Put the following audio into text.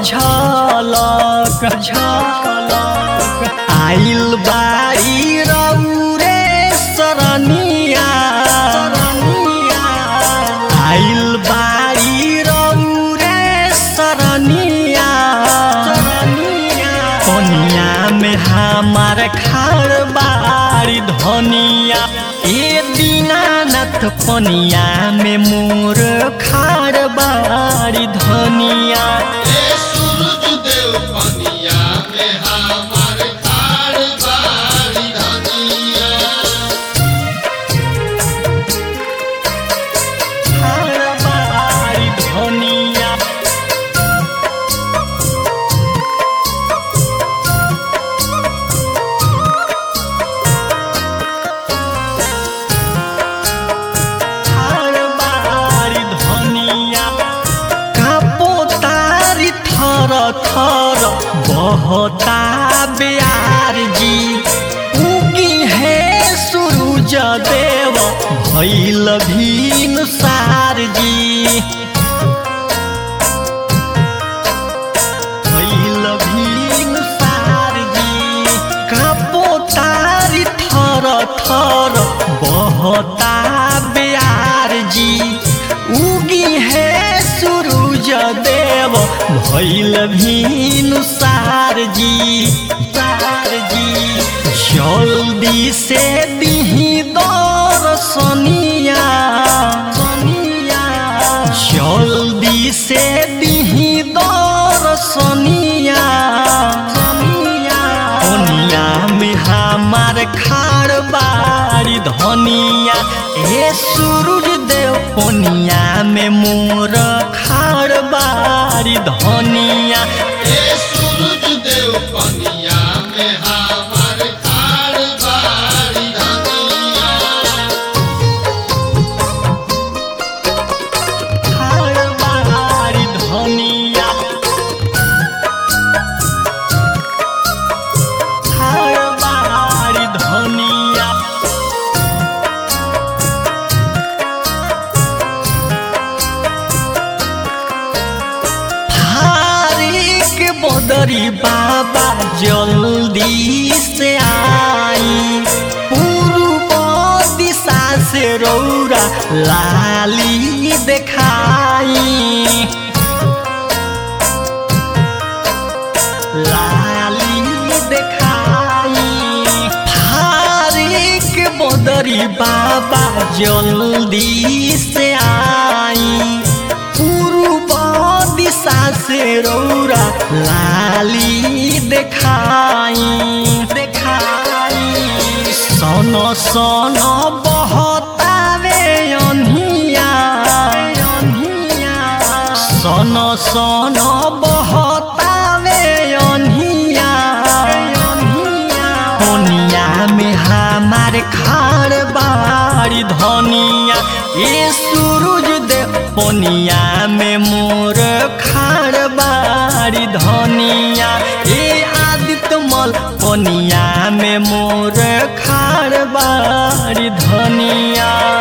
झलक झलक आइल बारी रौरे सरनिया आइल बारी रौरे सरनिया कनिया में हमार खाड़ बारी धनिया ए दीनानाथ पनिया में मोर खाड़ बारी धनिया ए सूरज देव पनिया में हमार खाड़ बारी धनिया खाड़ बारी धनिया खाड़ बारी धनिया कापो तारी थर थर बहता ब्यार जी उगी है सूरज देव भैल भीन सार जी भैल भीन सार जी कापो तारी थर थर बहता ब्यार जी उगी है सूरज देव भैल भीन सार जी सार जी जल्दी से दिही दर्शनिया सनिया जल्दी से दिही दर्शनिया सनिया दुनिया में हमार खाड़ बारी धनिया ए सूरज देव कोनिया में मोर खाड़ बारी धनिया ए सूरज देव पनिया में हमार खाड़ बारी धनिया खाड़ बारी धनिया खाड़ बारी धनिया हारिक बदरी बाबा जल्दी से आई पूर्व दिशा से रौरा लाली देखाई लाली देखाई हारिक बदरी बाबा जल्दी से आई पूर्व दिशा से रौरा लाली देखाई देखाई सन सन बहतावे अनिया सन सन बहतावे अनिया कोनिया में हमार खाड़ बारी धनिया ये सूरज दे पोनिया में मोर खाड़ बारी धनिया ये आदित्य मल पोनिया में मोर खाड़ बारी धनिया